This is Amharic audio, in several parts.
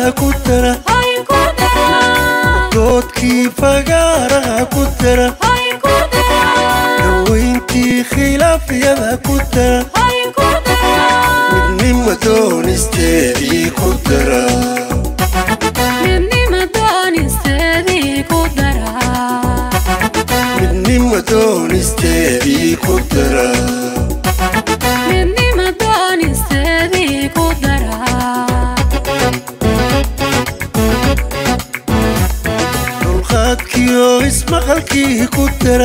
ku dara doodkii fagaaraha ku dara dawayntii khilaafyada ku dara midnima doonisteedii ku dara midnima doonisteedii ku dara dulqaadkiyo ismaqalkii ku dara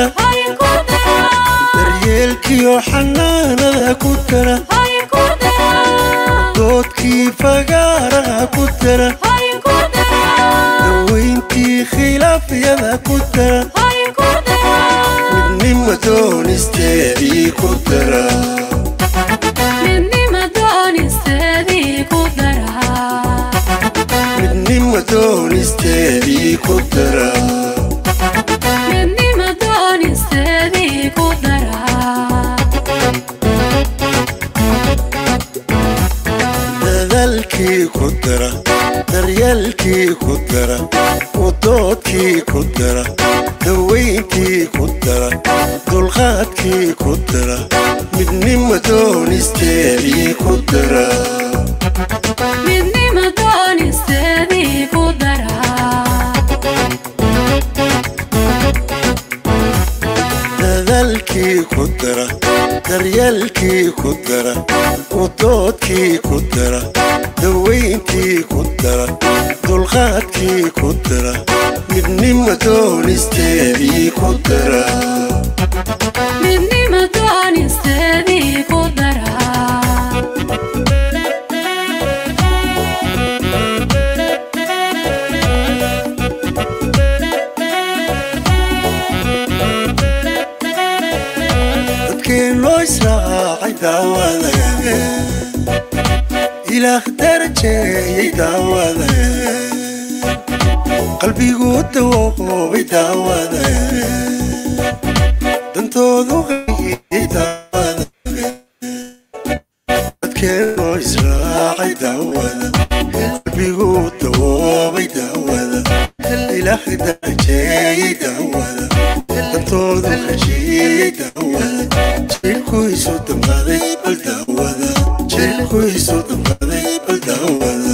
daryeelkiyo xanaanada ku dara doodkii fagaaraha ku dara dawayntii khilaafyada ku dara midnima doonisteedii ku dara midnima doonisteedii ku dara dadaalkii ku dara daryeelkii ku dara wadoodkii ku dara dawayntii ku dara dulqaadkii ku dara midnima doonisteedii ku dara dadaalkii ku dara daryeelkii ku dara wadoodkii ku dara dawayntii ku dara dulqaadkii ku dara midnima doonisteedii ku dara dadkeen loo israacay daawada ilaah darajeeyey daawada qalbigu dawoobay daawada dantoodu hayey daawada dadkeen loo israacay daawada qalbigu dawoobay daawada ilaah darajeeyey daawada dantoodu heshiiyey daawada jeelkuisu damqaday bal daawada jeelkuisu damqaday bal daawada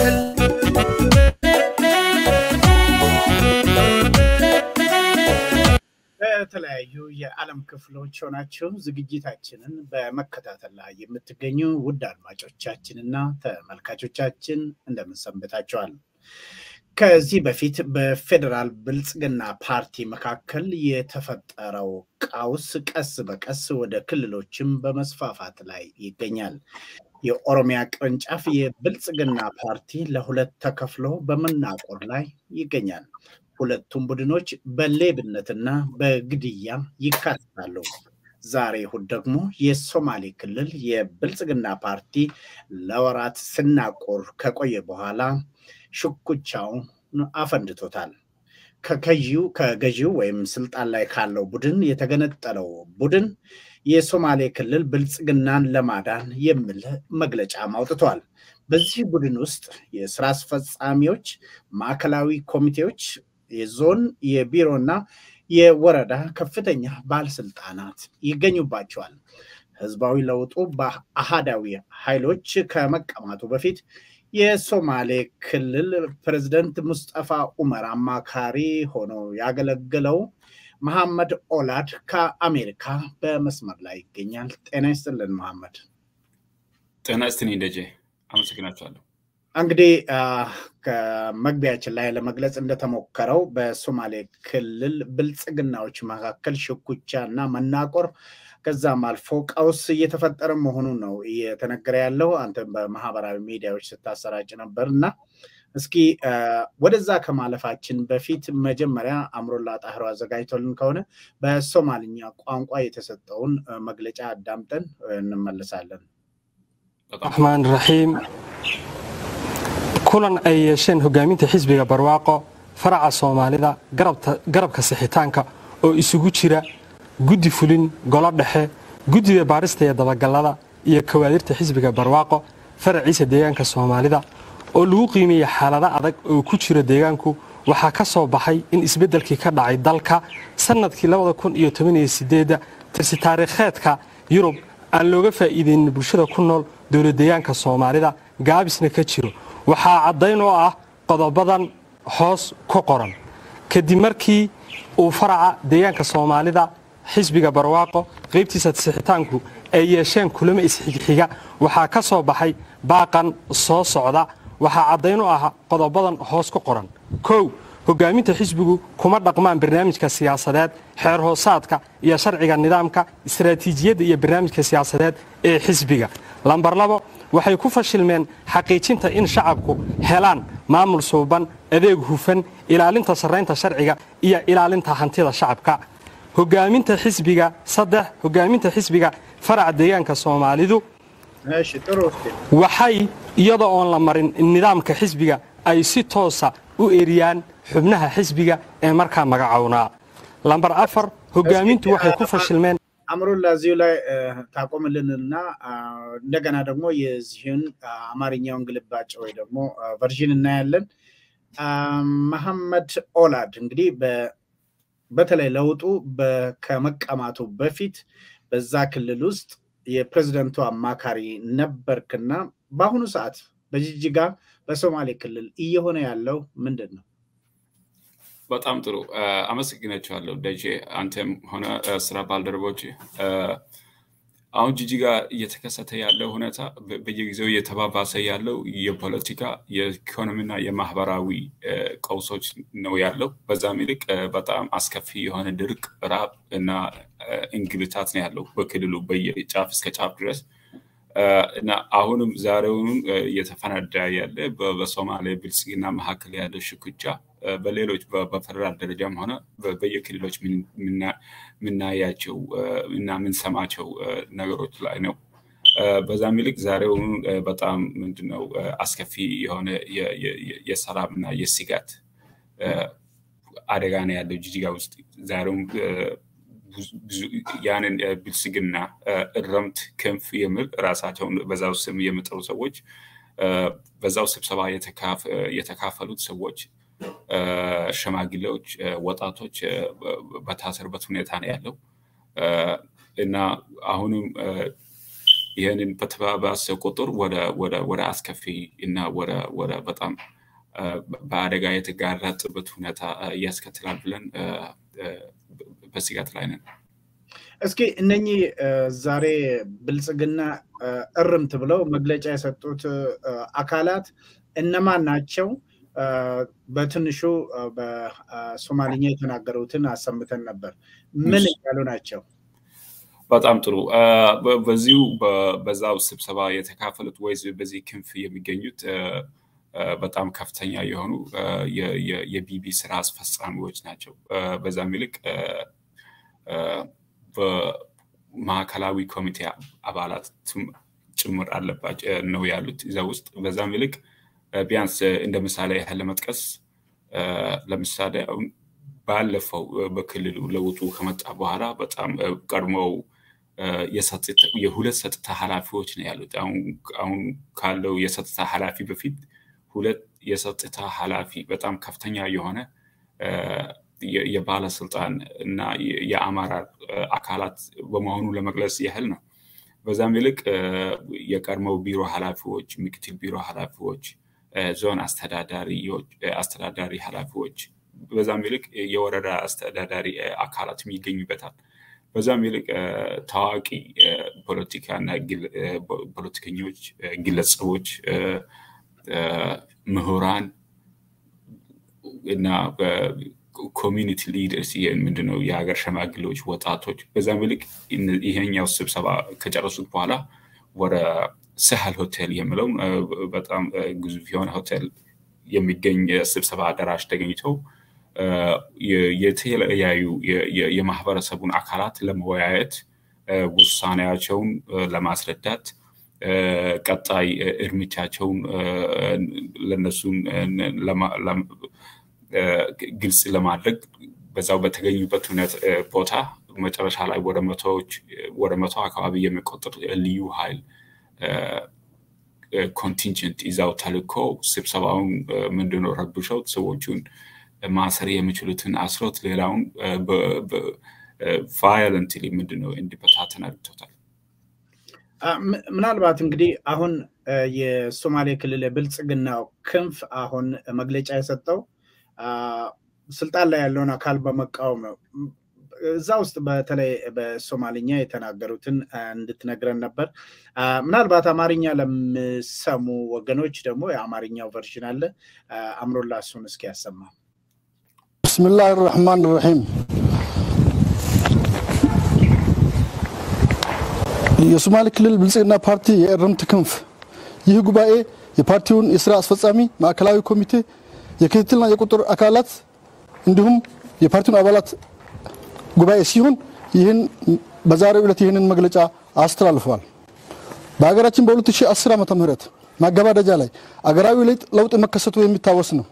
በተለያዩ የዓለም ክፍሎች ሆናችሁ ዝግጅታችንን በመከታተል ላይ የምትገኙ ውድ አድማጮቻችንና ተመልካቾቻችን እንደምንሰንብታችኋል። ከዚህ በፊት በፌዴራል ብልጽግና ፓርቲ መካከል የተፈጠረው ቀውስ ቀስ በቀስ ወደ ክልሎችም በመስፋፋት ላይ ይገኛል። የኦሮሚያ ቅርንጫፍ የብልጽግና ፓርቲ ለሁለት ተከፍሎ በመናቆር ላይ ይገኛል። ሁለቱም ቡድኖች በሌብነትና በግድያ ይካተታሉ። ዛሬ እሁድ ደግሞ የሶማሌ ክልል የብልጽግና ፓርቲ ለወራት ስናቆር ከቆየ በኋላ ሽኩቻውን አፈንድቶታል። ከገዢው ከገዢው ወይም ስልጣን ላይ ካለው ቡድን የተገነጠለው ቡድን የሶማሌ ክልል ብልጽግናን ለማዳን የሚል መግለጫም አውጥቷል። በዚህ ቡድን ውስጥ የስራ አስፈጻሚዎች፣ ማዕከላዊ ኮሚቴዎች፣ የዞን የቢሮና የወረዳ ከፍተኛ ባለስልጣናት ይገኙባቸዋል። ህዝባዊ ለውጡ በአሃዳዊ ኃይሎች ከመቀማቱ በፊት የሶማሌ ክልል ፕሬዝደንት ሙስጠፋ ኡመር አማካሪ ሆኖ ያገለግለው መሐመድ ኦላድ ከአሜሪካ በመስመር ላይ ይገኛል። ጤና ይስጥልን መሐመድ። ጤና ይስጥልኝ ደጄ፣ አመሰግናችኋለሁ። እንግዲህ ከመግቢያችን ላይ ለመግለጽ እንደተሞከረው በሶማሌ ክልል ብልጽግናዎች መካከል ሽኩቻ እና መናቆር ከዛም አልፎ ቀውስ እየተፈጠረ መሆኑ ነው እየተነገረ ያለው። አንተም በማህበራዊ ሚዲያዎች ስታሰራጭ ነበር እና እስኪ ወደዛ ከማለፋችን በፊት መጀመሪያ አምሮላ ጣህሮ አዘጋጅቶልን ከሆነ በሶማልኛ ቋንቋ የተሰጠውን መግለጫ አዳምጠን እንመለሳለን። raxmaan raxiim kulan ay yeesheen hogaaminta xisbiga barwaaqo faraca soomaalida garabka sixitaanka oo isugu jira guddi fulin golo dhexe guddiga baarista iyo dabagallada iyo kawaadirta xisbiga barwaaqo faraciisa deegaanka soomaalida oo lagu qiimeeyey xaalado adag oo ku jira deegaanku waxaa ka soo baxay in isbeddelkii ka dhacay dalka sannadkii tirsi taariikheedka yurub aan looga faa'iideynin bulshada ku nool dowlad deegaanka soomaalida gaabisna ka jiro waxaa caddayn oo ah qodobadan hoos ku qoran kadib markii uu faraca deegaanka soomaalida xisbiga barwaaqo qaybtiisa sixitaanku ay yeesheen kulamo isxigxiga waxaa ka soo baxay baaqan soo socda waxaa caddayn u ah qodobadan hoos ku qoran kow hogaaminta xisbigu kuma dhaqmaan barnaamijka siyaasadeed xeer hoosaadka iyo sharciga nidaamka istaraatiijiyadda iyo barnaamijka siyaasadeed ee xisbiga lambar labo waxay ku fashilmeen xaqiijinta in shacabku helaan maamul suuban adeeg hufan ilaalinta sarraynta sharciga iyo ilaalinta hantida shacabka hogaaminta xisbiga saddex hogaaminta xisbiga faraca deegaanka soomaalidu waxay iyada oon la marin nidaamka xisbiga ay si toosa u eriyaan xubnaha xisbiga ee markaa magacownaa lambar afar hogaamintu waxay ku fashilmeen አምሮላ እዚሁ ላይ ታቆምልንና እንደገና ደግሞ የዚህን አማርኛውን ግልባጭ ወይ ደግሞ ቨርዥን እናያለን። መሐመድ ኦላድ እንግዲህ በተለይ ለውጡ ከመቀማቱ በፊት በዛ ክልል ውስጥ የፕሬዝደንቱ አማካሪ ነበርክና በአሁኑ ሰዓት በጅጅጋ በሶማሌ ክልል እየሆነ ያለው ምንድን ነው? በጣም ጥሩ አመሰግናቸዋለሁ ደጄ፣ አንተም ሆነ ስራ ባልደረቦች። አሁን ጂጂጋ እየተከሰተ ያለው ሁኔታ በየጊዜው እየተባባሰ ያለው የፖለቲካ የኢኮኖሚና የማህበራዊ ቀውሶች ነው ያለው። በዛም ይልቅ በጣም አስከፊ የሆነ ድርቅ፣ ራብ እና እንግልታት ነው ያለው በክልሉ በየጫፍ እስከ ጫፍ ድረስ እና አሁንም ዛሬውንም እየተፈነዳ ያለ በሶማሌ ብልጽግና መካከል ያለ ሽኩቻ በሌሎች በፌደራል ደረጃም ሆነ በየክልሎች የምናያቸው እና የምንሰማቸው ነገሮች ላይ ነው። በዛም ይልቅ ዛሬውኑ በጣም ምንድነው አስከፊ የሆነ የሰላም እና የስጋት አደጋ ነው ያለው ጂጂጋ ውስጥ ዛሬውም ያንን ብልጽግና እረምት ክንፍ የሚል ራሳቸውን በዛው ስም የሚጠሩ ሰዎች በዛው ስብሰባ የተካፈሉት ሰዎች ሸማግሌዎች፣ ወጣቶች በታሰሩበት ሁኔታ ነው ያለው እና አሁንም ይህንን በተባባሰ ቁጥር ወደ አስከፊ እና ወደ በጣም በአደጋ የተጋረጠበት ሁኔታ እያስከትላል ብለን በስጋት ላይ ነን። እስኪ እነኚህ ዛሬ ብልጽግና እርምት ብለው መግለጫ የሰጡት አካላት እነማን ናቸው? በትንሹ በሶማሊኛ የተናገሩትን አሰምተን ነበር። ምን እያሉ ናቸው? በጣም ጥሩ። በዚሁ በዛው ስብሰባ የተካፈሉት ወይ በዚህ ክንፍ የሚገኙት በጣም ከፍተኛ የሆኑ የቢቢ ስራ አስፈጻሚዎች ናቸው። በዛም ይልቅ በማዕከላዊ ኮሚቴ አባላት ጭምር አለባቸው ነው ያሉት እዛ ውስጥ። በዛም ይልቅ ቢያንስ እንደ ምሳሌ ያህል ለመጥቀስ ለምሳሌ አሁን ባለፈው በክልሉ ለውጡ ከመጣ በኋላ በጣም ቀድሞው የሁለት ጸጥታ ኃላፊዎች ነው ያሉት። አሁን ካለው የጸጥታ ኃላፊ በፊት ሁለት የጸጥታ ኃላፊ በጣም ከፍተኛ የሆነ የባለስልጣን እና የአመራር አካላት በመሆኑ ለመግለጽ ያህል ነው። በዛም ይልቅ የቀድሞው ቢሮ ኃላፊዎች፣ ምክትል ቢሮ ኃላፊዎች፣ ዞን አስተዳዳሪ ኃላፊዎች፣ በዛም ይልቅ የወረዳ አስተዳዳሪ አካላትም ይገኙበታል። በዛም ይልቅ ታዋቂ ፖለቲካና ፖለቲከኞች፣ ግለሰቦች፣ ምሁራን እና ኮሚኒቲ ሊደርስ ምንድነው የሀገር ሸማግሌዎች፣ ወጣቶች በዛም ይልቅ ይሄኛው ስብሰባ ከጨረሱት በኋላ ወደ ሰህል ሆቴል የሚለው በጣም ግዙፍ የሆነ ሆቴል የሚገኝ ስብሰባ አዳራሽ ተገኝተው የተለያዩ የማህበረሰቡን አካላት ለመወያየት ውሳኔያቸውን ለማስረዳት ቀጣይ እርምጃቸውን ለነሱን ግልጽ ለማድረግ በዛው በተገኙበት ቦታ መጨረሻ ላይ ወደ መቶዎች ወደ መቶ አካባቢ የሚቆጠር ልዩ ኃይል ኮንቲንጀንት ይዛው ተልኮ ስብሰባውን ምንድነው ረብሸው ሰዎቹን ማሰር የሚችሉትን አስሮት ሌላውን ቫዮለንትሊ ምንድነው እንዲበታተን አድርጎታል። ምናልባት እንግዲህ አሁን የሶማሌ ክልል የብልጽግናው ክንፍ አሁን መግለጫ የሰጠው ስልጣን ላይ ያለውን አካል በመቃወም ነው። እዛ ውስጥ በተለይ በሶማልኛ የተናገሩትን እንድትነግረን ነበር። ምናልባት አማርኛ ለሚሰሙ ወገኖች ደግሞ የአማርኛው ቨርዥን አለ። አምሮላ እሱን እስኪ ያሰማ። ብስምላህ ራሕማን ራሒም የሶማሌ ክልል ብልጽግና ፓርቲ የእርምት ክንፍ ይህ ጉባኤ የፓርቲውን የስራ አስፈጻሚ ማዕከላዊ ኮሚቴ የክትትልና የቁጥር አካላት እንዲሁም የፓርቲውን አባላት ጉባኤ ሲሆን ይህን በዛሬው ዕለት ይህንን መግለጫ አስተላልፈዋል። በሀገራችን በ2010 ዓ ም ማገባደጃ ላይ አገራዊ ለውጥ መከሰቱ የሚታወስ ነው።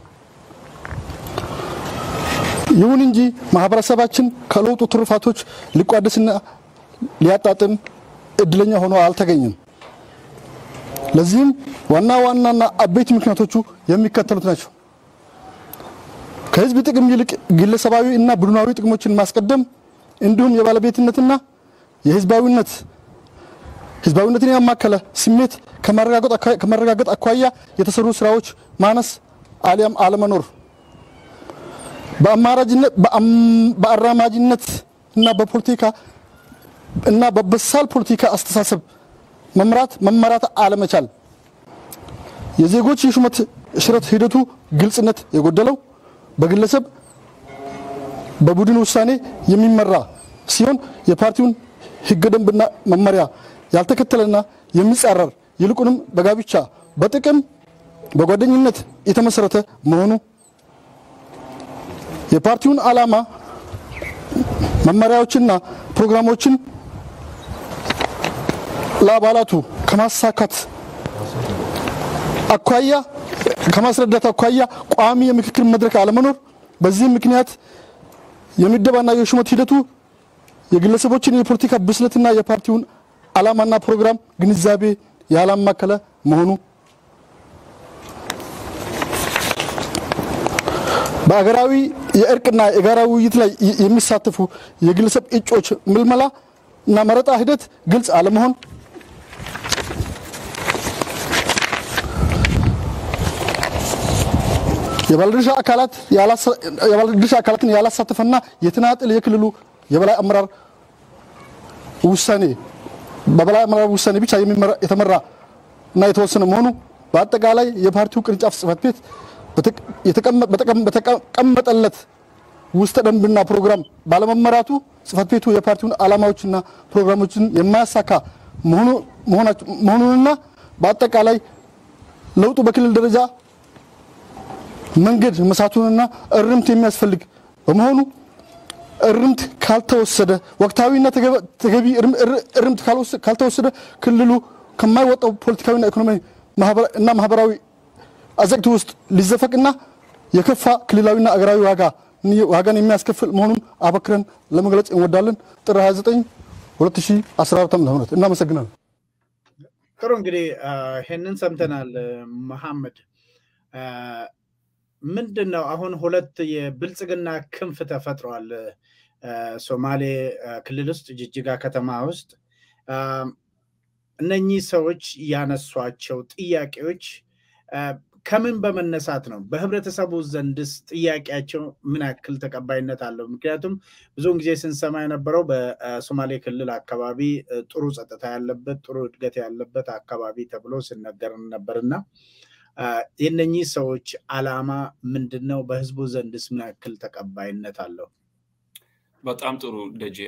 ይሁን እንጂ ማህበረሰባችን ከለውጡ ትሩፋቶች ሊቋደስና ሊያጣጥም እድለኛ ሆኖ አልተገኘም። ለዚህም ዋና ዋናና አበይት ምክንያቶቹ የሚከተሉት ናቸው። ከህዝብ ጥቅም ይልቅ ግለሰባዊ እና ቡድናዊ ጥቅሞችን ማስቀደም እንዲሁም የባለቤትነትና የህዝባዊነት ህዝባዊነትን ያማከለ ስሜት ከመረጋገጥ አኳያ የተሰሩ ስራዎች ማነስ አሊያም አለመኖር፣ በአራማጅነት እና በፖለቲካ እና በበሳል ፖለቲካ አስተሳሰብ መምራት መመራት አለመቻል፣ የዜጎች የሹመት ሽረት ሂደቱ ግልጽነት የጎደለው በግለሰብ በቡድን ውሳኔ የሚመራ ሲሆን የፓርቲውን ህገ ደንብና መመሪያ ያልተከተለና የሚጻረር ይልቁንም በጋብቻ በጥቅም በጓደኝነት የተመሰረተ መሆኑ የፓርቲውን ዓላማ መመሪያዎችና ፕሮግራሞችን ለአባላቱ ከማሳካት አኳያ ከማስረዳት አኳያ ቋሚ የምክክር መድረክ አለመኖር፣ በዚህም ምክንያት የምደባና የሹመት ሂደቱ የግለሰቦችን የፖለቲካ ብስለትና የፓርቲውን ዓላማና ፕሮግራም ግንዛቤ ያላማከለ መሆኑ በአገራዊ የእርቅና የጋራ ውይይት ላይ የሚሳተፉ የግለሰብ እጮች ምልመላ እና መረጣ ሂደት ግልጽ አለመሆን የባለድርሻ አካላት የባለድርሻ አካላትን ያላሳተፈና የተናጠል የክልሉ የበላይ አመራር ውሳኔ በበላይ አመራር ውሳኔ ብቻ የተመራ እና የተወሰነ መሆኑ በአጠቃላይ የፓርቲው ቅርንጫፍ ጽህፈት ቤት በተቀመጠለት ውስጠ ደንብና ፕሮግራም ባለመመራቱ ጽህፈት ቤቱ የፓርቲውን ዓላማዎችና ፕሮግራሞችን የማያሳካ መሆኑንና በአጠቃላይ ለውጡ በክልል ደረጃ መንገድ መሳቱንና እርምት የሚያስፈልግ በመሆኑ እርምት ካልተወሰደ ወቅታዊና ተገቢ እርምት ካልተወሰደ ክልሉ ከማይወጣው ፖለቲካዊና ኢኮኖሚያዊ እና ማህበራዊ አዘቅት ውስጥ ሊዘፈቅና የከፋ ክልላዊና አገራዊ ዋጋ ዋጋን የሚያስከፍል መሆኑን አበክረን ለመግለጽ እንወዳለን። ጥር 29 2014 ዓ ም እናመሰግናለን። ጥሩ እንግዲህ ይህንን ሰምተናል። መሐመድ ምንድን ነው አሁን ሁለት የብልጽግና ክንፍ ተፈጥሯል። ሶማሌ ክልል ውስጥ ጅጅጋ ከተማ ውስጥ እነኚህ ሰዎች ያነሷቸው ጥያቄዎች ከምን በመነሳት ነው? በህብረተሰቡ ዘንድስ ጥያቄያቸው ምን ያክል ተቀባይነት አለው? ምክንያቱም ብዙውን ጊዜ ስንሰማ የነበረው በሶማሌ ክልል አካባቢ ጥሩ ጸጥታ ያለበት ጥሩ እድገት ያለበት አካባቢ ተብሎ ሲነገር ነበርና የነኚህ ሰዎች አላማ ምንድን ነው? በህዝቡ ዘንድስ ምን ያክል ተቀባይነት አለው? በጣም ጥሩ ደጄ።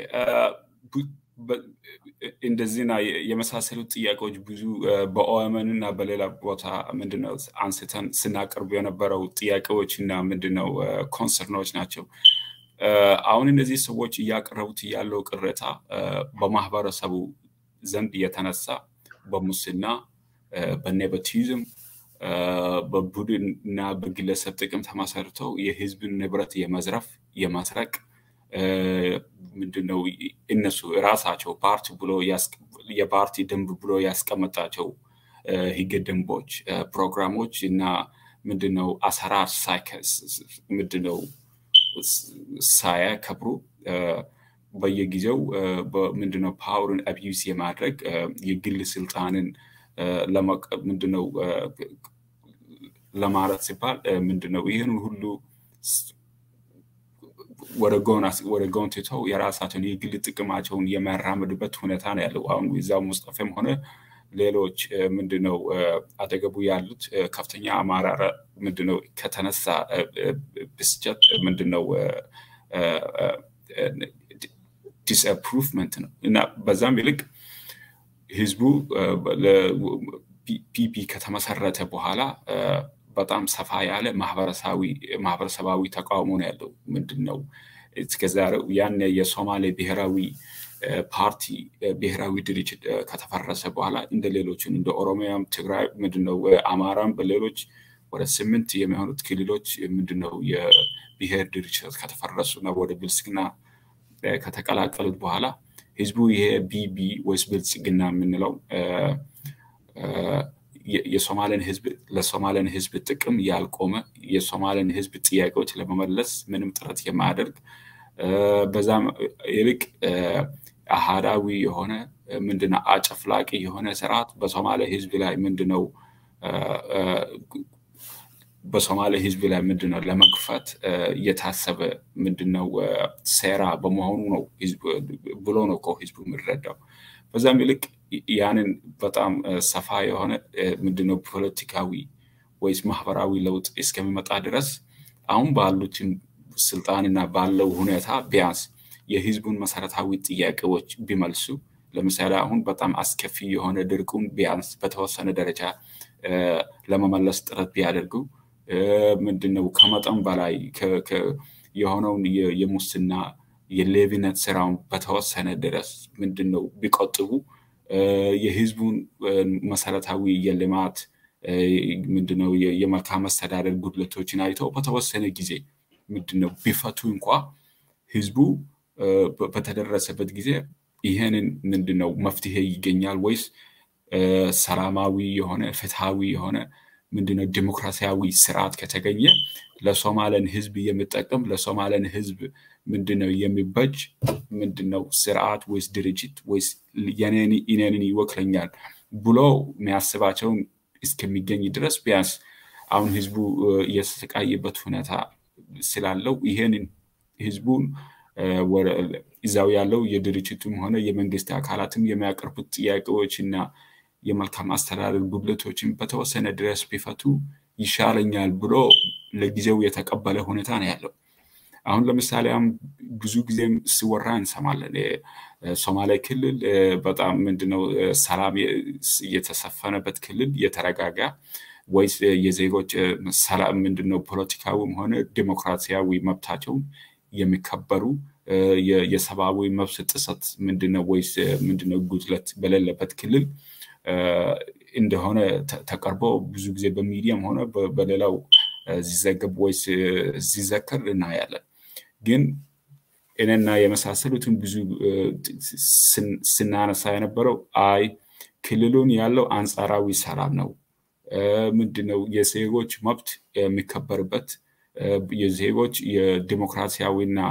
እንደዚህና የመሳሰሉት ጥያቄዎች ብዙ በኦኤምን እና በሌላ ቦታ ምንድነው አንስተን ስናቀርቡ የነበረው ጥያቄዎች እና ምንድነው ኮንሰርኖች ናቸው። አሁን እነዚህ ሰዎች እያቀረቡት ያለው ቅሬታ በማህበረሰቡ ዘንድ የተነሳ በሙስና በኔፖቲዝም በቡድን እና በግለሰብ ጥቅም ተመሰርተው የህዝብን ንብረት የመዝረፍ የመስረቅ ምንድነው እነሱ ራሳቸው ፓርቲ ብሎ የፓርቲ ደንብ ብሎ ያስቀመጣቸው ህገ ደንቦች፣ ፕሮግራሞች እና ምንድነው አሰራር ምንድነው ሳያከብሩ በየጊዜው ምንድነው ፓወርን አቢዩስ የማድረግ የግል ስልጣንን ምንድነው ለማለት ሲባል ምንድነው ይህን ሁሉ ወደ ጎን ትተው የራሳቸውን የግል ጥቅማቸውን የሚያራምድበት ሁኔታ ነው ያለው። አሁን እዛው ሙስጠፌም ሆነ ሌሎች ምንድነው አጠገቡ ያሉት ከፍተኛ አመራር ምንድነው ከተነሳ ብስጨት ምንድነው ዲስአፕሩቭመንት ነው እና በዛም ይልቅ ህዝቡ ፒፒ ከተመሰረተ በኋላ በጣም ሰፋ ያለ ማህበረሰባዊ ተቃውሞ ነው ያለው። ምንድን ነው እስከዛሬው ያን የሶማሌ ብሔራዊ ፓርቲ ብሔራዊ ድርጅት ከተፈረሰ በኋላ እንደ ሌሎችን እንደ ኦሮሚያም፣ ትግራይ ምንድነው አማራም በሌሎች ወደ ስምንት የሚሆኑት ክልሎች ምንድነው የብሔር ድርጅቶች ከተፈረሱ እና ወደ ብልጽግና ከተቀላቀሉት በኋላ ህዝቡ ይሄ ቢቢ ወይስ ብልጽግና የምንለው የሶማሌን ህዝብ ለሶማሌን ህዝብ ጥቅም ያልቆመ የሶማሌን ህዝብ ጥያቄዎች ለመመለስ ምንም ጥረት የማያደርግ በዛም ይልቅ አሃዳዊ የሆነ ምንድነው አጨፍላቂ የሆነ ስርዓት በሶማሌ ህዝብ ላይ ምንድነው በሶማሌ ህዝብ ላይ ምንድነው ለመግፋት እየታሰበ ምንድነው ሴራ በመሆኑ ነው ብሎ ነው እኮ ህዝቡ የሚረዳው። በዛም ይልቅ ያንን በጣም ሰፋ የሆነ ምንድነው ፖለቲካዊ ወይስ ማህበራዊ ለውጥ እስከሚመጣ ድረስ አሁን ባሉትን ስልጣንና ባለው ሁኔታ ቢያንስ የህዝቡን መሰረታዊ ጥያቄዎች ቢመልሱ ለምሳሌ አሁን በጣም አስከፊ የሆነ ድርቁን ቢያንስ በተወሰነ ደረጃ ለመመለስ ጥረት ቢያደርጉ ምንድነው ከመጠን በላይ የሆነውን የሙስና የሌብነት ስራውን በተወሰነ ድረስ ምንድነው ቢቆጥቡ የህዝቡን መሰረታዊ የልማት ምንድነው የመልካም አስተዳደር ጉድለቶችን አይተው በተወሰነ ጊዜ ምንድነው ቢፈቱ እንኳ ህዝቡ በተደረሰበት ጊዜ ይህንን ምንድነው መፍትሄ ይገኛል ወይስ ሰላማዊ የሆነ ፍትሃዊ የሆነ ምንድነው ዲሞክራሲያዊ ስርዓት ከተገኘ ለሶማለን ህዝብ የሚጠቅም ለሶማለን ህዝብ ምንድነው የሚበጅ ምንድነው ስርዓት ወይስ ድርጅት ወይስ የኔንን ይወክለኛል ብሎ የሚያስባቸውን እስከሚገኝ ድረስ ቢያንስ አሁን ህዝቡ እየተሰቃየበት ሁኔታ ስላለው ይሄንን ህዝቡን እዛው ያለው የድርጅቱም ሆነ የመንግስት አካላትም የሚያቀርቡት ጥያቄዎች እና የመልካም አስተዳደር ጉድለቶችን በተወሰነ ድረስ ቢፈቱ ይሻለኛል ብሎ ለጊዜው የተቀበለ ሁኔታ ነው ያለው። አሁን ለምሳሌ ብዙ ጊዜም ሲወራ እንሰማለን። ሶማሌ ክልል በጣም ምንድነው ሰላም የተሰፈነበት ክልል የተረጋጋ ወይስ የዜጎች ሰላም ምንድነው ፖለቲካዊም ሆነ ዲሞክራሲያዊ መብታቸውን የሚከበሩ የሰብአዊ መብት ጥሰት ምንድነው ወይስ ምንድነው ጉድለት በሌለበት ክልል እንደሆነ ተቀርቦ ብዙ ጊዜ በሚዲያም ሆነ በሌላው ሲዘገብ ወይስ ሲዘከር እናያለን። ግን እኔና የመሳሰሉትን ብዙ ስናነሳ የነበረው አይ ክልሉን ያለው አንጻራዊ ሰላም ነው፣ ምንድነው የዜጎች መብት የሚከበርበት የዜጎች የዲሞክራሲያዊና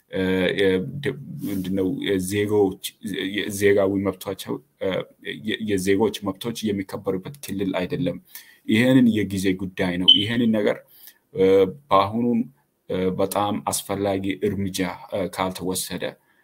ምንድነው ዜጎች ዜጋዊ መብቷቸው የዜጎች መብቶች የሚከበሩበት ክልል አይደለም። ይህንን የጊዜ ጉዳይ ነው። ይህንን ነገር በአሁኑን በጣም አስፈላጊ እርምጃ ካልተወሰደ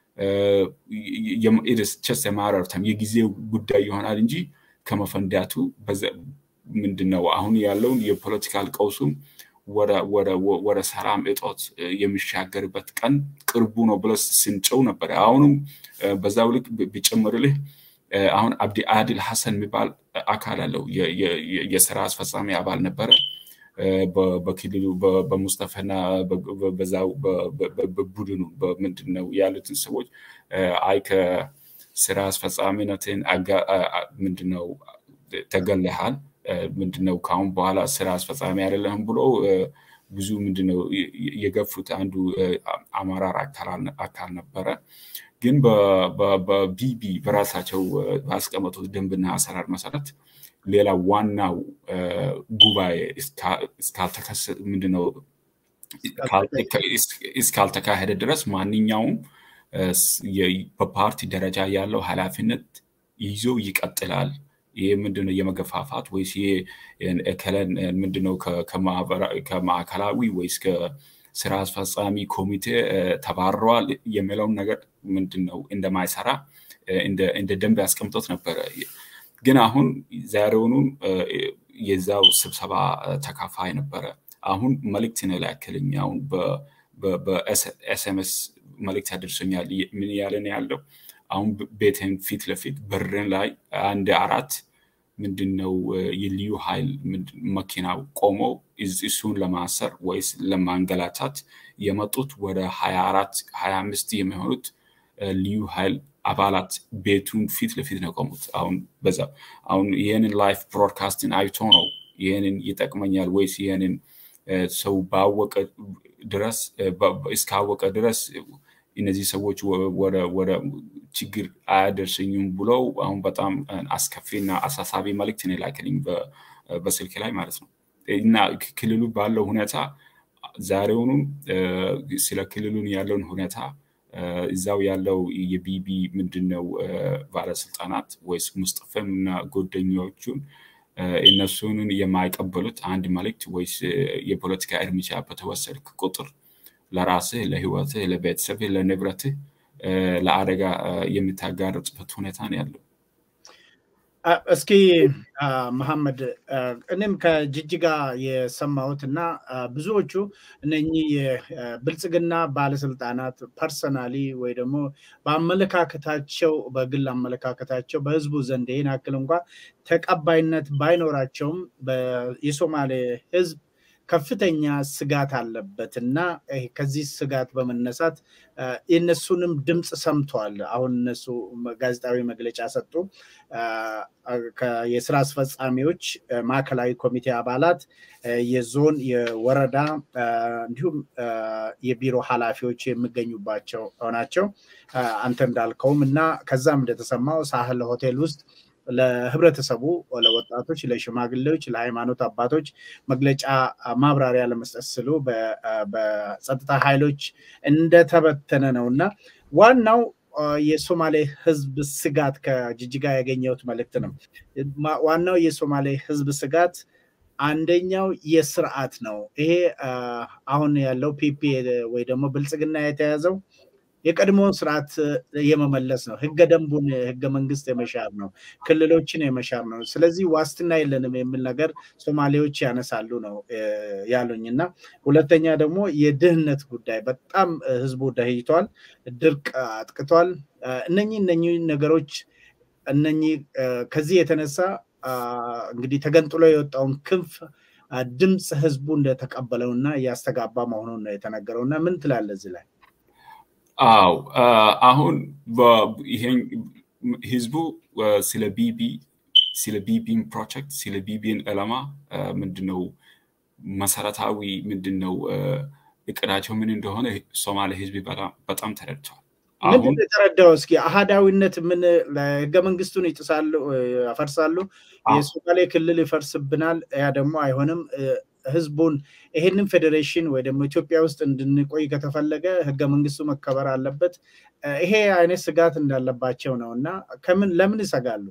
ቸስ የማረርተም የጊዜ ጉዳይ ይሆናል እንጂ ከመፈንዳቱ ምንድን ነው አሁን ያለውን የፖለቲካል ቀውሱም ወደ ሰላም እጦት የሚሻገርበት ቀን ቅርቡ ነው ብለ ስንጨው ነበረ። አሁንም በዛው ልክ ቢጨምርልህ አሁን አብዲ አድል ሐሰን የሚባል አካል አለው። የስራ አስፈጻሚ አባል ነበረ። በክልሉ በሙስጠፈና በዛው በቡድኑ ምንድን ነው ያሉትን ሰዎች አይ ከስራ አስፈጻሚነትን ምንድነው ተገለሃል ምንድነው ከአሁን በኋላ ስራ አስፈጻሚ አይደለህም ብሎ ብዙ ምንድነው የገፉት አንዱ አመራር አካል ነበረ። ግን በቢቢ በራሳቸው ባስቀመጡት ደንብና አሰራር መሰረት ሌላ ዋናው ጉባኤ እስካልተከሰተ ምንድነው እስካልተካሄደ ድረስ ማንኛውም በፓርቲ ደረጃ ያለው ኃላፊነት ይዞ ይቀጥላል። ይህ ምንድነው የመገፋፋት ወይስ ከለን ምንድነው ከማዕከላዊ ወይስ ከስራ አስፈጻሚ ኮሚቴ ተባረዋል የሚለውን ነገር ምንድነው እንደማይሰራ እንደ ደንብ ያስቀምጦት ነበረ። ግን አሁን ዛሬውኑም የዛው ስብሰባ ተካፋይ ነበረ። አሁን መልእክት ነው ላክልኝ። አሁን በኤስኤምኤስ መልእክት ያደርሰኛል። ምን ያለን ያለው አሁን ቤትን ፊት ለፊት በርን ላይ አንድ አራት ምንድን ነው የልዩ ኃይል መኪናው ቆሞ እሱን ለማሰር ወይስ ለማንገላታት የመጡት ወደ ሀያ አራት ሀያ አምስት የሚሆኑት ልዩ ኃይል አባላት ቤቱን ፊት ለፊት ነው ቆሙት። አሁን በዛ አሁን ይህንን ላይፍ ብሮድካስትን አይቶ ነው ይህንን ይጠቅመኛል ወይስ ይህንን ሰው ባወቀ ድረስ እስካወቀ ድረስ እነዚህ ሰዎች ወደ ችግር አያደርሰኝም ብለው አሁን በጣም አስከፊና አሳሳቢ መልእክት ነው የላከልኝ በስልክ ላይ ማለት ነው። እና ክልሉ ባለው ሁኔታ ዛሬውኑም ስለ ክልሉን ያለውን ሁኔታ እዛው ያለው የቢቢ ምንድነው ባለስልጣናት ወይስ ሙስጠፈም እና ጓደኞቹን እነሱንን የማይቀበሉት አንድ መልእክት ወይስ የፖለቲካ እርምጃ በተወሰድክ ቁጥር ለራስህ፣ ለህይወትህ፣ ለቤተሰብህ፣ ለንብረትህ ለአደጋ የምታጋርጥበት ሁኔታ ነው ያለው። እስኪ መሐመድ እኔም ከጅጅጋ የሰማሁት እና ብዙዎቹ እነኚህ የብልጽግና ባለስልጣናት ፐርሰናሊ ወይ ደግሞ በአመለካከታቸው በግል አመለካከታቸው በህዝቡ ዘንድ ይህን ያክል እንኳ ተቀባይነት ባይኖራቸውም የሶማሌ ህዝብ ከፍተኛ ስጋት አለበት እና ከዚህ ስጋት በመነሳት የእነሱንም ድምፅ ሰምተዋል። አሁን እነሱ ጋዜጣዊ መግለጫ ሰጡ። የስራ አስፈጻሚዎች፣ ማዕከላዊ ኮሚቴ አባላት፣ የዞን የወረዳ እንዲሁም የቢሮ ኃላፊዎች የሚገኙባቸው ናቸው። አንተ እንዳልከውም እና ከዛም እንደተሰማው ሳህል ሆቴል ውስጥ ለህብረተሰቡ፣ ለወጣቶች፣ ለሽማግሌዎች፣ ለሃይማኖት አባቶች መግለጫ ማብራሪያ ለመስጠት ስሉ በጸጥታ ኃይሎች እንደተበተነ ነው እና ዋናው የሶማሌ ህዝብ ስጋት ከጅጅጋ ያገኘሁት መልእክት ነው። ዋናው የሶማሌ ህዝብ ስጋት አንደኛው የስርዓት ነው። ይሄ አሁን ያለው ፒፒ ወይ ደግሞ ብልጽግና የተያዘው የቀድሞውን ስርዓት የመመለስ ነው። ህገ ደንቡን ህገ መንግስት የመሻር ነው። ክልሎችን የመሻር ነው። ስለዚህ ዋስትና የለንም የሚል ነገር ሶማሌዎች ያነሳሉ ነው ያሉኝ እና ሁለተኛ ደግሞ የድህነት ጉዳይ በጣም ህዝቡ ደህይቷል፣ ድርቅ አጥቅቷል። እነኚህ እነኚህ ነገሮች እነኚህ ከዚህ የተነሳ እንግዲህ ተገንጥሎ የወጣውን ክንፍ ድምፅ ህዝቡ እንደተቀበለውና እያስተጋባ መሆኑን ነው የተነገረው እና ምን ትላለህ እዚህ ላይ? አው አሁን ይሄን ህዝቡ ስለ ቢቢ ስለ ቢቢን ፕሮጀክት ስለ ቢቢን ዕላማ ምንድነው መሰረታዊ ምንድነው እቅዳቸው ምን እንደሆነ ሶማሌ ህዝብ በጣም ተረድቷል። ምንድን የተረዳው? እስኪ አህዳዊነት ምን ህገ መንግስቱን ይጥሳሉ፣ ያፈርሳሉ፣ የሶማሌ ክልል ይፈርስብናል፣ ያ ደግሞ አይሆንም ህዝቡን ይሄንን ፌዴሬሽን ወይ ደግሞ ኢትዮጵያ ውስጥ እንድንቆይ ከተፈለገ ህገ መንግስቱ መከበር አለበት። ይሄ አይነት ስጋት እንዳለባቸው ነው እና ከምን ለምን ይሰጋሉ?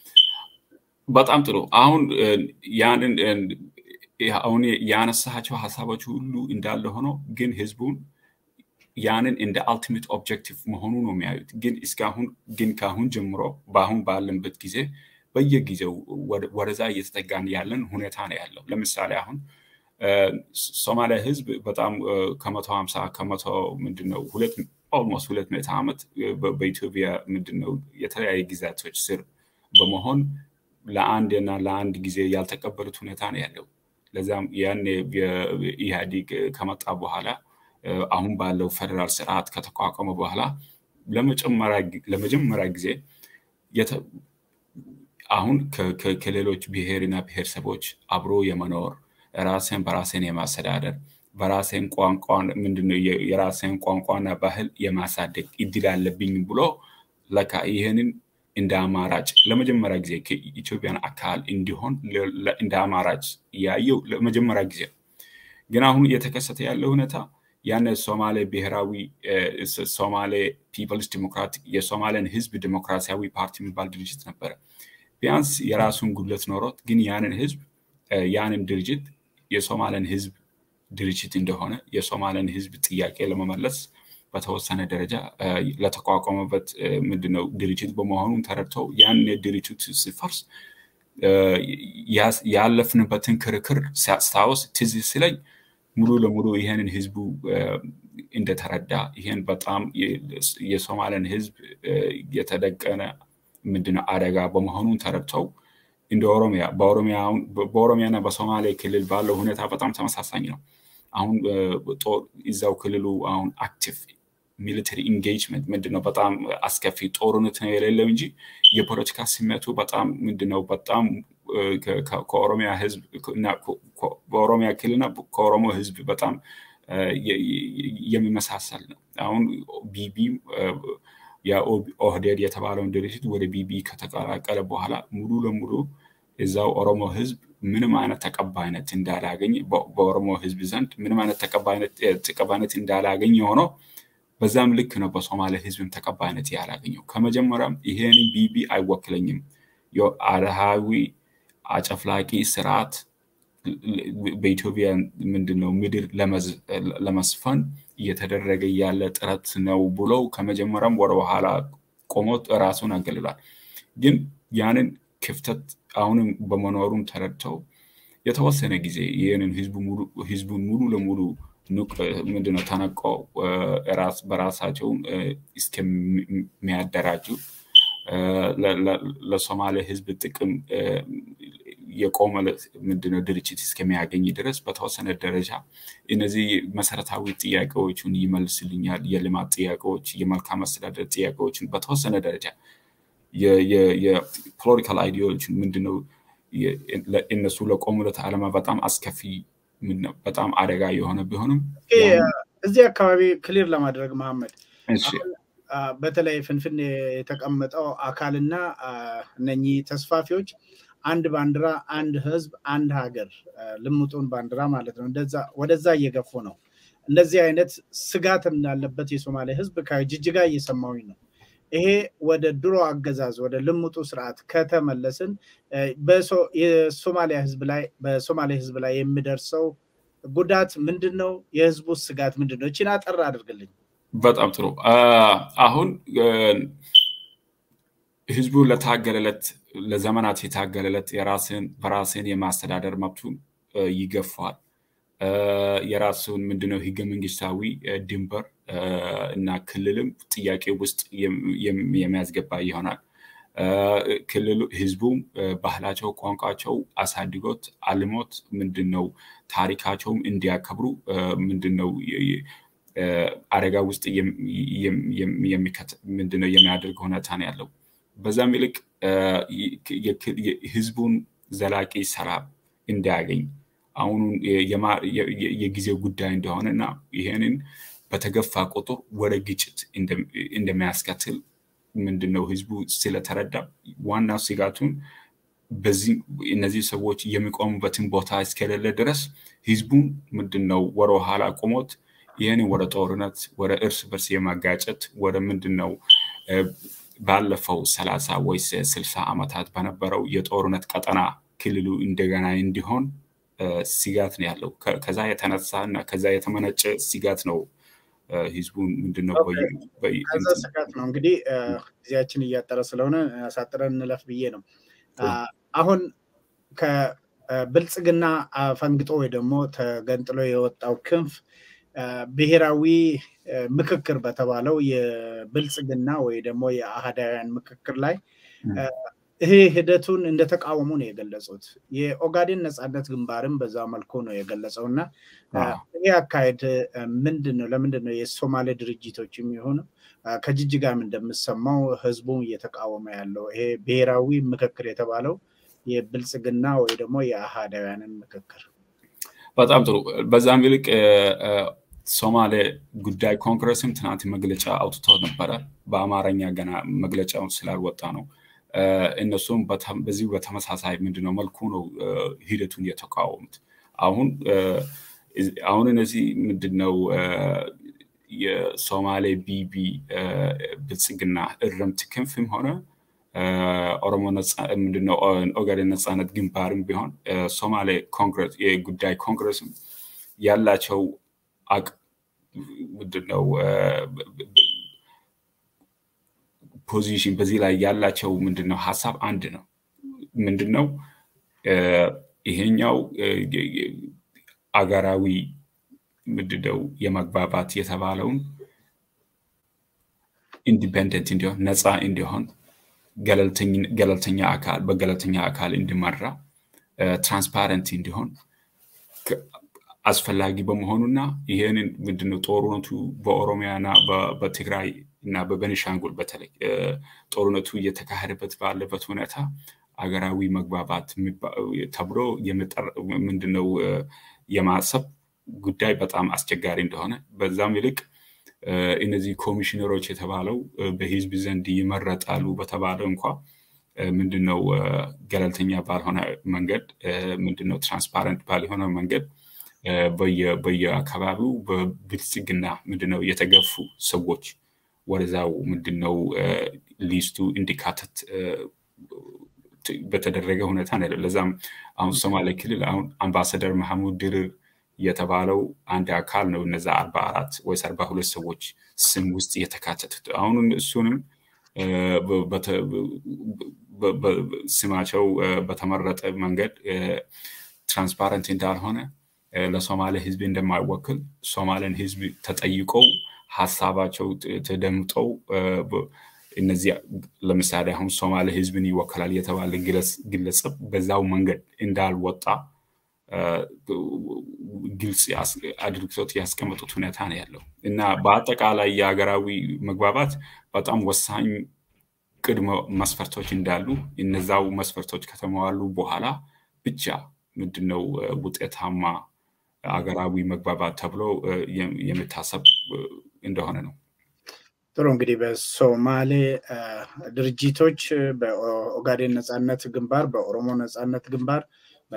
በጣም ጥሩ። አሁን ያንን አሁን ያነሳቸው ሀሳቦች ሁሉ እንዳለ ሆኖ ግን ህዝቡን ያንን እንደ አልቲሜት ኦብጀክቲቭ መሆኑ ነው የሚያዩት። ግን እስካሁን ግን ከአሁን ጀምሮ በአሁን ባለንበት ጊዜ በየጊዜው ወደዛ እየተጠጋን ያለን ሁኔታ ነው ያለው። ለምሳሌ አሁን ሶማሊያ ህዝብ በጣም ከመቶ ሀምሳ ከመቶ ምንድነው ሁለት ኦልሞስት ሁለት መቶ ዓመት በኢትዮጵያ ምንድነው የተለያዩ ግዛቶች ስር በመሆን ለአንድ እና ለአንድ ጊዜ ያልተቀበሉት ሁኔታ ነው ያለው። ለዛም ያን ኢህአዲግ ከመጣ በኋላ አሁን ባለው ፌደራል ስርዓት ከተቋቋመ በኋላ ለመጀመሪያ ጊዜ አሁን ከሌሎች ብሔርና ብሔረሰቦች አብሮ የመኖር ራስን በራስን የማስተዳደር በራሴን ቋንቋ ምንድነው የራሴን ቋንቋና ባህል የማሳደግ እድል አለብኝ ብሎ ለካ ይህንን እንደ አማራጭ ለመጀመሪያ ጊዜ ከኢትዮጵያን አካል እንዲሆን እንደ አማራጭ ያየው ለመጀመሪያ ጊዜ ግን አሁን እየተከሰተ ያለው ሁኔታ ያን ሶማሌ ብሔራዊ ሶማሌ ፒፕልስ ዲሞክራቲክ የሶማሌን ህዝብ ዲሞክራሲያዊ ፓርቲ የሚባል ድርጅት ነበረ። ቢያንስ የራሱን ጉድለት ኖሮት ግን ያንን ህዝብ ያንን ድርጅት የሶማሌን ህዝብ ድርጅት እንደሆነ የሶማሌን ህዝብ ጥያቄ ለመመለስ በተወሰነ ደረጃ ለተቋቋመበት ምንድነው ድርጅት በመሆኑን ተረድተው ያን ድርጅቱ ሲፈርስ ያለፍንበትን ክርክር ሲያስታውስ ትዝ ሲለኝ ሙሉ ለሙሉ ይህንን ህዝቡ እንደተረዳ ይህን በጣም የሶማሌን ህዝብ የተደቀነ ምንድነው አደጋ በመሆኑን ተረድተው እንደ ኦሮሚያ በኦሮሚያና በሶማሌ ክልል ባለው ሁኔታ በጣም ተመሳሳኝ ነው። አሁን እዛው ክልሉ አሁን አክቲቭ ሚሊተሪ ኢንጌጅመንት ምንድነው በጣም አስከፊ ጦርነት ነው የሌለው እንጂ የፖለቲካ ስሜቱ በጣም ምንድነው በጣም ከኦሮሚያ ህዝብ እና በኦሮሚያ ክልልና ከኦሮሞ ህዝብ በጣም የሚመሳሰል ነው። አሁን ቢቢ የኦህዴድ የተባለውን ድርጅት ወደ ቢቢ ከተቀላቀለ በኋላ ሙሉ ለሙሉ እዛው ኦሮሞ ህዝብ ምንም አይነት ተቀባይነት እንዳላገኝ በኦሮሞ ህዝብ ዘንድ ምንም አይነት ተቀባይነት እንዳላገኝ የሆነው በዛም ልክ ነው በሶማሌ ህዝብም ተቀባይነት ያላገኘው። ከመጀመሪያም ይሄን ቢቢ አይወክለኝም አድሃዊ አጨፍላቂ ስርዓት በኢትዮጵያ ምንድነው ምድር ለመስፈን እየተደረገ ያለ ጥረት ነው ብለው ከመጀመሪያም ወደ ኋላ ቆሞ ራሱን አገልሏል። ግን ያንን ክፍተት አሁንም በመኖሩም ተረድተው የተወሰነ ጊዜ ይህንን ህዝቡን ሙሉ ለሙሉ ምንድነው ተነቀው በራሳቸውን እስከሚያደራጁ ለሶማሌ ህዝብ ጥቅም የቆመ ምንድነው ድርጅት እስከሚያገኝ ድረስ በተወሰነ ደረጃ እነዚህ መሰረታዊ ጥያቄዎችን ይመልስልኛል፣ የልማት ጥያቄዎች፣ የመልካም አስተዳደር ጥያቄዎችን በተወሰነ ደረጃ የፖለቲካል አይዲዮሎጂን ምንድነው እነሱ ለቆሙለት ዓላማ በጣም አስከፊ በጣም አደጋ የሆነ ቢሆንም እዚህ አካባቢ ክሊር ለማድረግ መሐመድ በተለይ ፍንፍን የተቀመጠው አካልና እነኚህ ተስፋፊዎች አንድ ባንዲራ፣ አንድ ህዝብ፣ አንድ ሀገር ልሙጡን ባንዲራ ማለት ነው። ወደዛ እየገፉ ነው። እንደዚህ አይነት ስጋት እንዳለበት የሶማሌ ህዝብ ከጅጅጋ እየሰማሁኝ ነው። ይሄ ወደ ድሮ አገዛዝ ወደ ልሙጡ ስርዓት ከተመለስን የሶማሊያ ህዝብ ላይ በሶማሌ ህዝብ ላይ የሚደርሰው ጉዳት ምንድን ነው? የህዝቡ ስጋት ምንድን ነው? እችን አጠር አድርግልኝ። በጣም ጥሩ። አሁን ህዝቡ ለታገለለት ለዘመናት የታገለለት የራስን በራስን የማስተዳደር መብቱን ይገፋል። የራሱን ምንድነው ህገ መንግስታዊ ድንበር እና ክልልም ጥያቄ ውስጥ የሚያስገባ ይሆናል። ክልሉ ህዝቡም ባህላቸው፣ ቋንቋቸው አሳድጎት አልሞት ምንድነው ታሪካቸውም እንዲያከብሩ ምንድነው አደጋ ውስጥ ምንድነው የሚያደርግ ሁኔታ ነው ያለው። በዛም ይልቅ ህዝቡን ዘላቂ ሰላም እንዲያገኝ አሁኑ የጊዜው ጉዳይ እንደሆነ እና ይሄንን በተገፋ ቁጥር ወደ ግጭት እንደሚያስከትል ምንድነው ህዝቡ ስለተረዳ ዋና ስጋቱን በዚህ እነዚህ ሰዎች የሚቆሙበትን ቦታ እስከሌለ ድረስ ህዝቡን ምንድነው ወደ ኋላ ቆሞት ይህንን ወደ ጦርነት ወደ እርስ በርስ የማጋጨት ወደ ምንድነው ባለፈው ሰላሳ ወይስ ስልሳ ዓመታት በነበረው የጦርነት ቀጠና ክልሉ እንደገና እንዲሆን ስጋት ነው ያለው። ከዛ የተነሳ እና ከዛ የተመነጨ ስጋት ነው ህዝቡን ምንድነው ከዛ ስጋት ነው እንግዲህ ጊዜያችን እያጠረ ስለሆነ አሳጥረን እንለፍ ብዬ ነው። አሁን ከብልጽግና ፈንግጦ ወይ ደግሞ ተገንጥሎ የወጣው ክንፍ ብሔራዊ ምክክር በተባለው የብልጽግና ወይ ደግሞ የአህዳውያን ምክክር ላይ ይሄ ሂደቱን እንደተቃወሙ ነው የገለጹት። የኦጋዴን ነፃነት ግንባርም በዛ መልኩ ነው የገለጸው እና ይህ አካሄድ ምንድን ነው? ለምንድን ነው የሶማሌ ድርጅቶች የሚሆኑ ከጅጅጋም እንደምሰማው ህዝቡ እየተቃወመ ያለው ይሄ ብሔራዊ ምክክር የተባለው የብልጽግና ወይ ደግሞ የአህዳውያንን ምክክር? በጣም ጥሩ። በዛም ይልቅ ሶማሌ ጉዳይ ኮንግረስም ትናንት መግለጫ አውጥተው ነበረ። በአማርኛ ገና መግለጫውን ስላልወጣ ነው። እነሱም በዚሁ በተመሳሳይ ምንድነው መልኩ ነው ሂደቱን የተቃወሙት። አሁን አሁን እነዚህ ምንድነው የሶማሌ ቢቢ ብልጽግና እርምት ክንፍም ሆነ ኦሮሞ ምንድነው ኦጋዴን ነፃነት ግንባርም ቢሆን ሶማሌ ኮንግረስ የጉዳይ ኮንግረስም ያላቸው አቅ ምንድነው ፖዚሽን በዚህ ላይ ያላቸው ምንድነው ሀሳብ አንድ ነው። ምንድነው ይሄኛው አገራዊ ምንድነው የመግባባት የተባለውን ኢንዲፔንደንት እንዲሆን ነፃ እንዲሆን ገለልተኛ አካል በገለልተኛ አካል እንዲመራ ትራንስፓረንት እንዲሆን አስፈላጊ በመሆኑና ይህንን ምንድነው ጦርነቱ በኦሮሚያና በትግራይ እና በቤኒሻንጉል በተለይ ጦርነቱ እየተካሄደበት ባለበት ሁኔታ አገራዊ መግባባት ተብሎ ምንድነው የማሰብ ጉዳይ በጣም አስቸጋሪ እንደሆነ በዛም ይልቅ እነዚህ ኮሚሽነሮች የተባለው በህዝብ ዘንድ ይመረጣሉ በተባለ እንኳ ምንድነው ገለልተኛ ባልሆነ መንገድ ምንድነው ትራንስፓረንት ባልሆነ መንገድ በየአካባቢው በብልጽግና ምንድነው የተገፉ ሰዎች ወደዛው ምንድነው ሊስቱ እንዲካተት በተደረገ ሁኔታ ነው። ለዛም አሁን ሶማሌ ክልል አሁን አምባሳደር መሐሙድ ድርር የተባለው አንድ አካል ነው። እነዛ አርባ አራት ወይስ አርባ ሁለት ሰዎች ስም ውስጥ የተካተቱት አሁን እሱንም ስማቸው በተመረጠ መንገድ ትራንስፓረንት እንዳልሆነ ለሶማሌ ህዝብ እንደማይወክል ሶማሌን ህዝብ ተጠይቀው ሀሳባቸው ተደምጠው እነዚህ ለምሳሌ አሁን ሶማሌ ህዝብን ይወከላል የተባለ ግለሰብ በዛው መንገድ እንዳልወጣ ግልጽ አድርግቶት ያስቀመጡት ሁኔታ ነው ያለው እና በአጠቃላይ የሀገራዊ መግባባት በጣም ወሳኝ ቅድመ መስፈርቶች እንዳሉ እነዛው መስፈርቶች ከተሟሉ በኋላ ብቻ ምንድነው ውጤታማ አገራዊ መግባባት ተብሎ የሚታሰብ እንደሆነ ነው። ጥሩ እንግዲህ በሶማሌ ድርጅቶች በኦጋዴን ነፃነት ግንባር፣ በኦሮሞ ነፃነት ግንባር፣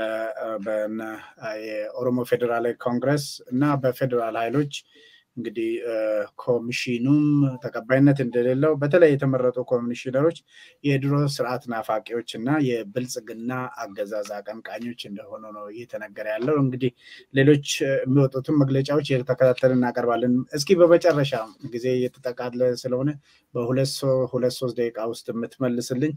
የኦሮሞ ፌዴራላዊ ኮንግረስ እና በፌዴራል ኃይሎች እንግዲህ ኮሚሽኑም ተቀባይነት እንደሌለው በተለይ የተመረጡ ኮሚሽነሮች የድሮ ስርዓት ናፋቂዎች እና የብልጽግና አገዛዝ አቀንቃኞች እንደሆኑ ነው እየተነገረ ያለው። እንግዲህ ሌሎች የሚወጡትን መግለጫዎች እየተከታተል እናቀርባለን። እስኪ በመጨረሻ ጊዜ እየተጠቃለ ስለሆነ በሁለት ሁለት ሶስት ደቂቃ ውስጥ የምትመልስልኝ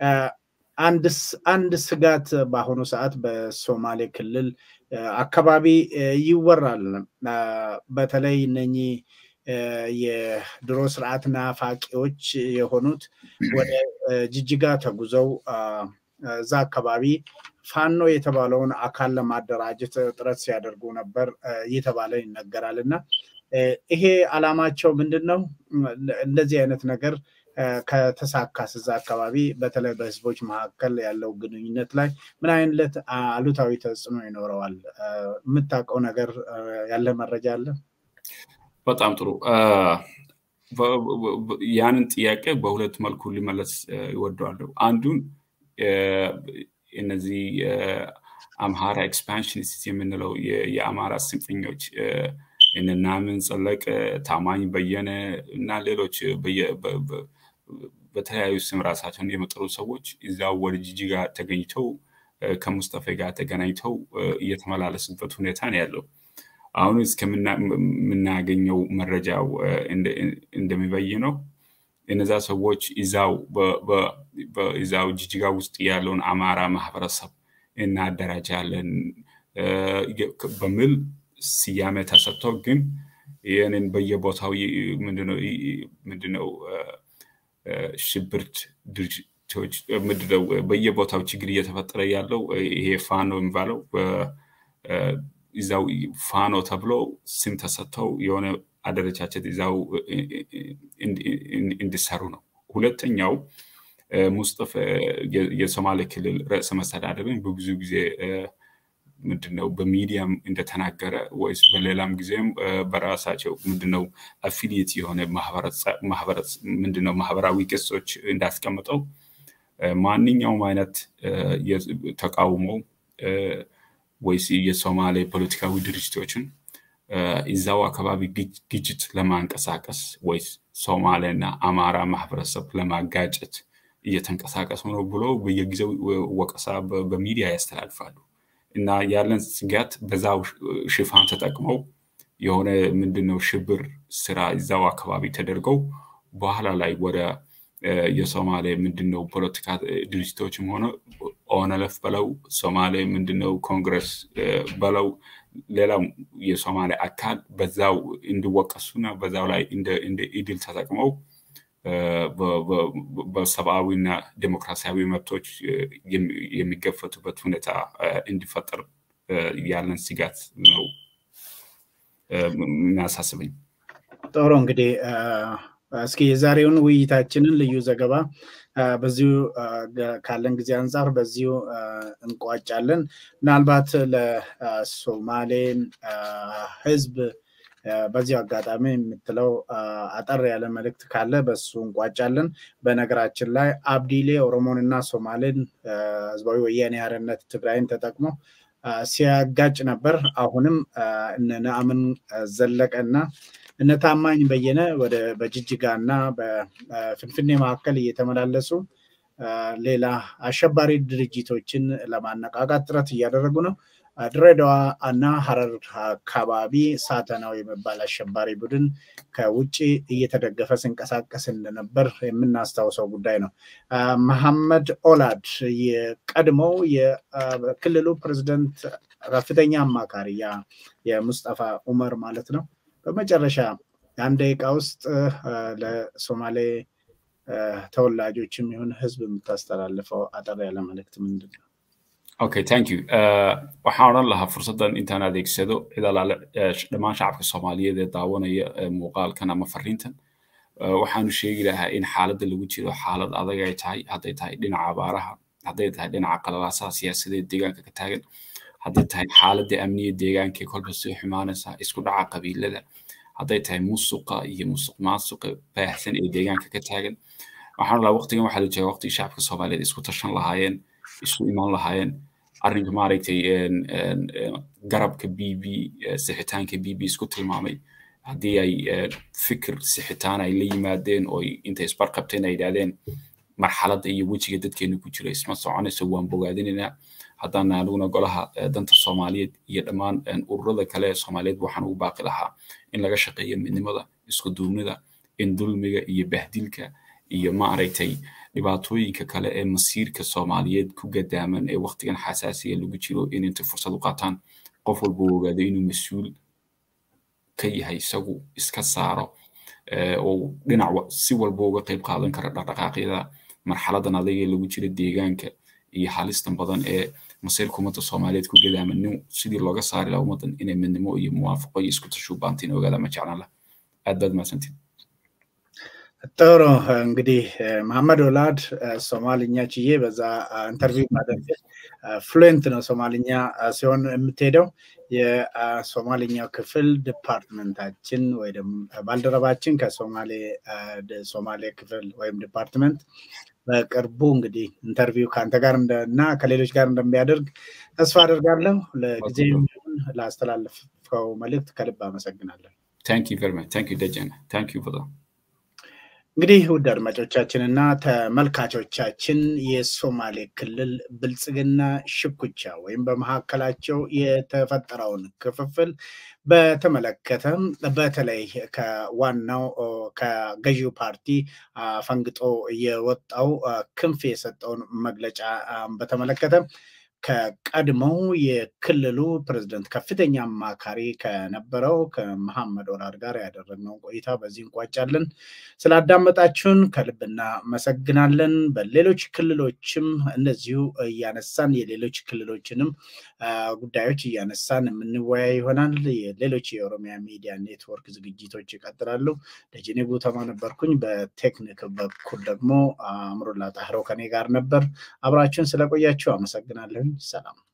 አንድ ስጋት በአሁኑ ሰዓት በሶማሌ ክልል አካባቢ ይወራል። በተለይ እነኚህ የድሮ ስርዓት ናፋቂዎች የሆኑት ወደ ጅጅጋ ተጉዘው እዛ አካባቢ ፋኖ የተባለውን አካል ለማደራጀት ጥረት ሲያደርጉ ነበር እየተባለ ይነገራል እና ይሄ አላማቸው ምንድን ነው? እንደዚህ አይነት ነገር ከተሳካስ እዛ አካባቢ በተለይ በህዝቦች መካከል ያለው ግንኙነት ላይ ምን አይነት አሉታዊ ተጽዕኖ ይኖረዋል? የምታውቀው ነገር ያለ መረጃ አለ? በጣም ጥሩ። ያንን ጥያቄ በሁለት መልኩ ሊመለስ ይወደዋለሁ። አንዱን እነዚህ አምሃራ ኤክስፓንሽኒስት የምንለው የአማራ ስንፈኞች እነናምን ጸለቅ፣ ታማኝ በየነ እና ሌሎች በተለያዩ ስም ራሳቸውን የመጠሩ ሰዎች እዛው ወደ ጂጂጋ ተገኝተው ከሙስጠፌ ጋር ተገናኝተው እየተመላለሱበት ሁኔታ ነው ያለው። አሁን እስከምናገኘው መረጃው እንደሚበይነው እነዛ ሰዎች እዛው በዛው ጂጂጋ ውስጥ ያለውን አማራ ማህበረሰብ እናደራጃለን በሚል ስያሜ ተሰጥቶ ግን ይህንን በየቦታው ምንድነው ሽብርት ድርጅቶች ምንድነው በየቦታው ችግር እየተፈጠረ ያለው ይሄ ፋኖ የሚባለው እዛው ፋኖ ተብሎ ስም ተሰጥተው የሆነ አደረጃጀት እዛው እንዲሰሩ ነው። ሁለተኛው ሙስጠፌ የሶማሌ ክልል ርዕሰ መስተዳደርን በብዙ ጊዜ ምንድነው በሚዲያም እንደተናገረ ወይስ በሌላም ጊዜም በራሳቸው ምንድነው አፊሊየት የሆነ ምንድነው ማህበራዊ ገጾች እንዳስቀምጠው ማንኛውም አይነት ተቃውሞ ወይስ የሶማሌ ፖለቲካዊ ድርጅቶችን እዛው አካባቢ ግጭት ለማንቀሳቀስ ወይስ ሶማሌና አማራ ማህበረሰብ ለማጋጨት እየተንቀሳቀሱ ነው ብሎ በየጊዜው ወቀሳ በሚዲያ ያስተላልፋሉ እና ያለን ስጋት በዛው ሽፋን ተጠቅመው የሆነ ምንድነው ሽብር ስራ እዛው አካባቢ ተደርገው በኋላ ላይ ወደ የሶማሌ ምንድነው ፖለቲካ ድርጅቶችም ሆነ ኦነለፍ በለው ሶማሌ ምንድነው ኮንግረስ በለው ሌላው የሶማሌ አካል በዛው እንዲወቀሱና በዛው ላይ እንደ ኢድል ተጠቅመው በሰብአዊና ዴሞክራሲያዊ መብቶች የሚገፈቱበት ሁኔታ እንዲፈጠር ያለን ስጋት ነው የሚያሳስበኝ። ጥሩ እንግዲህ እስኪ የዛሬውን ውይይታችንን ልዩ ዘገባ በዚሁ ካለን ጊዜ አንጻር በዚሁ እንቋጫለን። ምናልባት ለሶማሌን ህዝብ በዚሁ አጋጣሚ የምትለው አጠር ያለ መልእክት ካለ በሱ እንቋጫለን። በነገራችን ላይ አብዲሌ ኦሮሞንና ሶማሌን ህዝባዊ ወያኔ ሓርነት ትግራይን ተጠቅሞ ሲያጋጭ ነበር። አሁንም እነ ነአምን ዘለቀና እነ ታማኝ በየነ ወደ በጅጅጋ እና በፍንፍኔ መካከል እየተመላለሱ ሌላ አሸባሪ ድርጅቶችን ለማነቃቃት ጥረት እያደረጉ ነው። ድሬዳዋ እና ሀረር አካባቢ ሳተናው የሚባል አሸባሪ ቡድን ከውጭ እየተደገፈ ሲንቀሳቀስ እንደነበር የምናስታውሰው ጉዳይ ነው። መሐመድ ኦላድ የቀድሞው የክልሉ ፕሬዝደንት ከፍተኛ አማካሪ የሙስጠፋ ኡመር ማለት ነው። በመጨረሻ አንድ ደቂቃ ውስጥ ለሶማሌ ተወላጆችም ይሁን ህዝብ የምታስተላልፈው አጠር ያለ መልእክት ምንድን ነው? okay thank you waxaan odhan lahaa fursaddan intaan adeegsado cid alaale dhammaan shacabka soomaaliyeed ee daawanaya muuqaalkan ama fariintan waxaanu sheegi lahaa in xaaladda lagu jiro xaalad adag ay tahay hadday tahay dhinaca abaaraha hadday tahay dhinaca qalalaasaha siyaasadeed deegaanka ka taagan hadday tahay xaaladda amniya deegaanka ee kolba sii xumaanaysa isku dhaca qabiilada hadday tahay musuqa iyo musuq maasuqa baahsan ee deegaanka ka taagan waxaan lahaa waqtigan waxaa la jooga waqtigii shacabka soomaaliyeed isku tashan lahaayeen isu imaan lahaayeen arrinka maaragtay garabka b b sixitaanka b b isku tilmaamay haddii ay fikir sixitaan ay la yimaadeen oo intay isbarqabteen ay yidhahdeen marxaladda iyo wejiga dadkeena ku jira isma soconayso waan bogaadinaynaa haddaan aniguna golaha danta soomaaliyeed iyo dhammaan ururada kale ee soomaaliyeed waxaan ugu baaqi lahaa in laga shaqeeyo midnimada isku duubnida in dulmiga iyo bahdilka iyo maaragtay dhibaatooyinka kale ee masiirka soomaaliyeed ku gadaaman ee waqtigan xasaasiya lagu jiro in intay fursad u qaataan qof walba uu ogaado inuu mas-uul ka yahay isagu iska saaro oo dhinac si walba uga qayb qaadan kara dhaqdhaqaaqyada marxaladan adag ee lagu jiro deegaanka iyo halistan badan ee masiirka ummadda soomaaliyeed ku gadaaman nin sidii looga saari laha ummaddan inay midnimo iyo muwaafaqo iyo isku tashu baantiin ogaada ma jeclaan lah aad baad mahadsantiin ጥሩ እንግዲህ መሐመድ ወላድ ሶማልኛ ችዬ በዛ ኢንተርቪው ማድረግ ፍሉዌንት ነው ሶማልኛ ሲሆን የምትሄደው የሶማልኛው ክፍል ዲፓርትመንታችን ወይ ባልደረባችን ከሶማሌ ሶማሌ ክፍል ወይም ዲፓርትመንት በቅርቡ እንግዲህ ኢንተርቪው ከአንተ ጋር እና ከሌሎች ጋር እንደሚያደርግ ተስፋ አደርጋለሁ። ለጊዜ ላስተላለፍከው መልእክት ከልብ አመሰግናለሁ። ታንክ ዩ ቨሪ ማች ታንክ ዩ ደጀነ ታንክ ዩ በጣም እንግዲህ ውድ አድማጮቻችንና ተመልካቾቻችን የሶማሌ ክልል ብልጽግና ሽኩቻ ወይም በመካከላቸው የተፈጠረውን ክፍፍል በተመለከተ በተለይ ከዋናው ከገዢው ፓርቲ ፈንግጦ የወጣው ክንፍ የሰጠውን መግለጫ በተመለከተ ከቀድሞው የክልሉ ፕሬዝደንት ከፍተኛ አማካሪ ከነበረው ከመሐመድ ወራር ጋር ያደረግነውን ቆይታ በዚህ እንቋጫለን። ስላዳመጣችሁን ከልብ እናመሰግናለን። በሌሎች ክልሎችም እንደዚሁ እያነሳን የሌሎች ክልሎችንም ጉዳዮች እያነሳን የምንወያይ ይሆናል። የሌሎች የኦሮሚያ ሚዲያ ኔትወርክ ዝግጅቶች ይቀጥላሉ። ደጀኔ ጉተማ ነበርኩኝ። በቴክኒክ በኩል ደግሞ አእምሮላ ጣህረው ከኔ ጋር ነበር። አብራችሁን ስለቆያችሁ አመሰግናለሁ። ሰላም